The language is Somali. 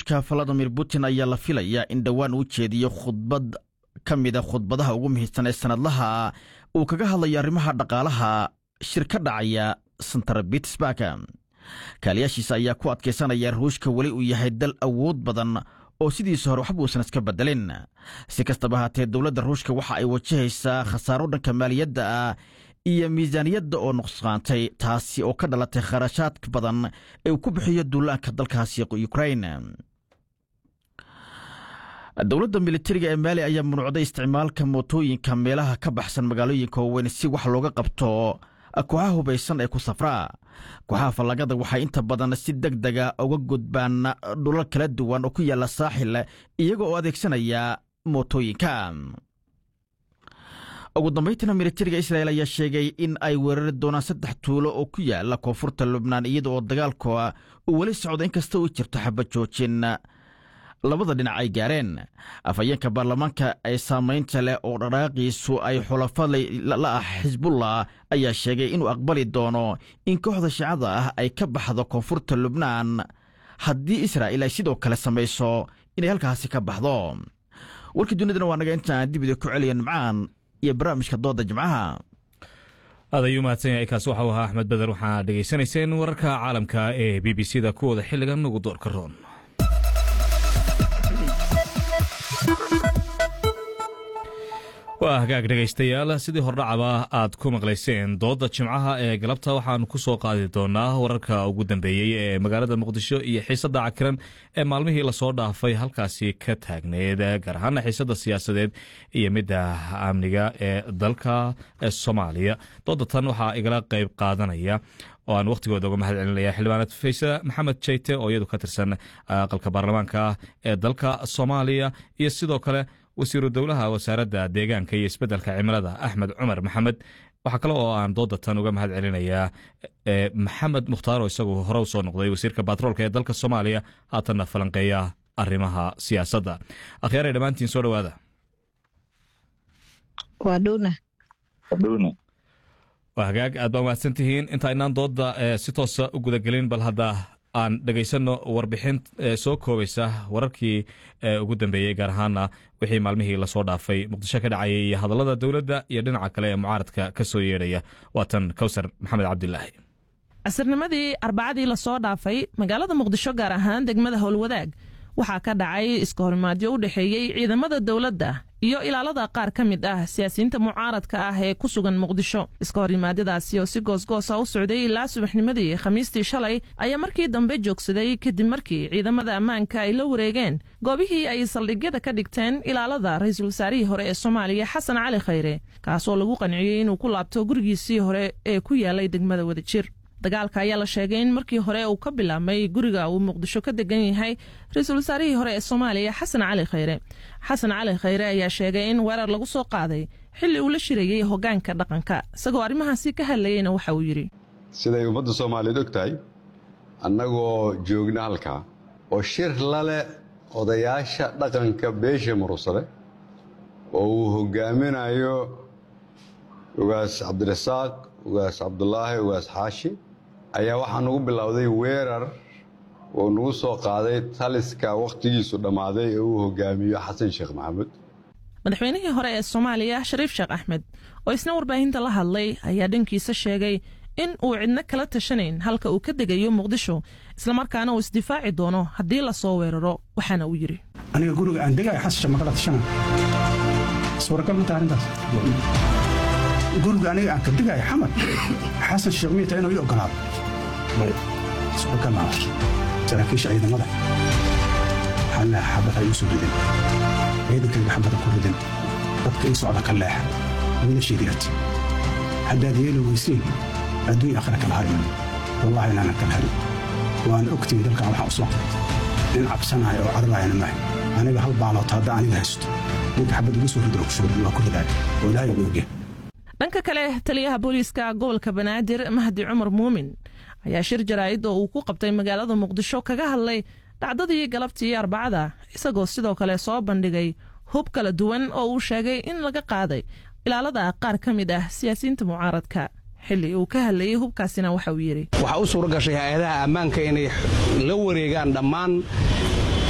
ruushka valadimir putin ayaa la filayaa in dhowaan uu jeediyo khudbad ka mida khudbadaha ugu muhiimsan ee sannadlaha uu kaga hadlayo arrimaha dhaqaalaha shir ka dhacaya santar bitsburg kaaliyaashiisa ayaa ku adkaysanaya ruushka weli uu yahay dal awood badan oo sidiisa hore waxba uusan iska bedelin si kastaba haatee dowladda ruushka waxa ay wajahaysaa khasaaro dhanka maaliyadda ah iyo miisaaniyadda oo nuqsqaantay taasi oo ka dhalatay kharashaad badan ee uu ku bixiyo duulaanka dalkaasi ukrain dowladda militariga ee maali ayaa munuucday isticmaalka mootooyinka meelaha ka baxsan magaalooyinka waaweyn si wax looga qabto kooxaha hubaysan ee ku safraa kooxaha fallagada waxay inta badan si deg dega uga gudbaan dhulal kala duwan oo ku yaalla saaxil iyaga oo adeegsanaya mootooyinka ugu dambayntiina militariga israel ayaa sheegay in ay weerari doonaan saddex tuulo oo ku yaala koonfurta lubnaan iyada oo dagaalka uu weli socdo inkasta uu jirto xabajoojin labada dhinac ay gaareen afhayeenka baarlamaanka ee saamaynta leh oo dhaqaaqiisu ay xulafa la ah xisbullah ayaa sheegay inuu aqbali doono in kooxda shiicada ah ay ka baxdo koonfurta lubnaan haddii israa'il ay sidoo kale samayso inay halkaasi ka baxdo warkii dunidana waa naga intaan dibida ku celiya nimcaan iyo barnaamijka dooda jimcaha aad ayuu mahadsan yahay kaas waxau ahaa axmed beder waxaad dhegaysanayseen wararka caalamka ee b b c da kuwooda xilligan ugu doorka roon waa hagaag dhegaystayaal sidii hordhacaba aad ku maqlayseen doodda jimcaha ee galabta waxaanu ku soo qaadi doonaa wararka ugu dambeeyey ee magaalada muqdisho iyo xiisadda cakiran ee maalmihii lasoo dhaafay halkaasi ka taagneed gaar ahaana xiisadda siyaasadeed iyo midda amniga ee dalka soomaaliya doodda tan waxaa igala qayb qaadanaya oo aan wakhtigooda uga mahad celinaya xildhibaanad faysa maxamed jeyte oo iyadu ka tirsan aqalka baarlamaanka ee dalka soomaaliya iyo sidoo kale wasiiru dowlaha wasaaradda deegaanka iyo isbeddelka cimilada axmed cumar maxamed waxaa kale oo aan dooda tan uga mahad celinayaa maxamed mukhtaar oo isagu hore u soo noqday wasiirka batroolka ee dalka soomaaliya haatanna falanqeeya arrimaha siyaasadda akhyaaray dhammaantiin soo dhowaada waa hagaag aad baa mahadsan tihiin inta inaan dooda si toosa u gudagelin bal hadda aan dhegaysanno warbixin soo koobaysa wararkii ugu dambeeyey gaar ahaana wixii maalmihii lasoo dhaafay muqdisho ka dhacayay iyo hadallada dowladda iyo dhinaca kale ee mucaaradka ka soo yeedhaya waatan kowsar maxamed cabdilaahi casirnimadii arbacadii lasoo dhaafay magaalada muqdisho gaar ahaan degmada howlwadaag waxaa ka dhacay iska horimaadyo u dhexeeyey ciidamada dowladda iyo ilaalada qaar ka mid ah siyaasiyiinta mucaaradka ah ee ku sugan muqdisho iska horimaadyadaasi oo si goosgoosa u socday ilaa subaxnimadii khamiistii shalay ayaa markii dambe joogsaday kadib markii ciidamada ammaanka ay la wareegeen goobihii ay saldhigyada ka dhigteen ilaalada ra-iisul wasaarihii hore ee soomaaliya xasan cali khayre kaasoo lagu qanciyey inuu ku laabto gurigiisii hore ee ku yaalay degmada wadajir dagaalka ayaa la sheegay in markii hore uu ka bilaabmay guriga uu muqdisho ka degan yahay ra-iisul wasaarihii hore ee soomaaliya xasan cali khayre xasan cali khayre ayaa sheegay in weerar lagu soo qaaday xilli uu la shirayey hoggaanka dhaqanka isagoo arrimahaasi ka hadlayeyna waxa uu yidhi siday ummadda soomaaliyeed og tahay annagoo joogna halkaa oo shir lale odayaasha dhaqanka beesha murugsade oo uu hoggaaminayo ugaas cabdirasaaq ugaas cabdulaahi ugaas xaashi ayaa waxaa nagu bilowday weerar oo nagu soo qaaday taliska wakhtigiisu dhammaaday ee uu hogaamiyo xasan sheekh maxamuud madaxweynihii hore ee soomaaliya shariif sheekh axmed oo isna warbaahinta la hadlay ayaa dhankiisa sheegay in uu cidno kala tashanayn halka uu ka degayo muqdisho islamarkaana uu isdifaaci doono haddii lasoo weeraro waxaana uu yidhi aniga guriga aan degayo xasasha ma kala tashana suuragal ma taha arrintaas guriga aniga aan ka digaayo xamar xasan sheekh miyata inuu ii ogolaado suuragal maa saraakiisha ciidamada waxaa leexa xabad ay u soo ridin ciidankayga xabada ku ridin dadka ii socda ka leexa wiilashiidigat haddaad yeeli weysiin adduunya akhira kala harin wallahi inaanan kala harin waana ogtihi dalkan waxaan u soo nin cabsanaayo oo cararaayana maaha aniga hal baaloota hadda aniga haysto ninka xabad ugu soo rido oo kusoo rido waa ku ridaaya oo ilaahay ugu ogyahay dhanka kale taliyaha booliiska gobolka banaadir mahdi cumar muumin ayaa shir jaraa'id oo uu ku qabtay magaalada muqdisho kaga hadlay dhacdadii galabtii arbacada isagoo sidoo kale soo bandhigay hub kala duwan oo uu sheegay in laga qaaday ilaalada qaar ka mid ah siyaasiyiinta mucaaradka xilli uu ka hadlayey hubkaasina waxa uu yidhi waxaa u suura gashay hay-adaha ammaanka inay la wareegaan dhammaan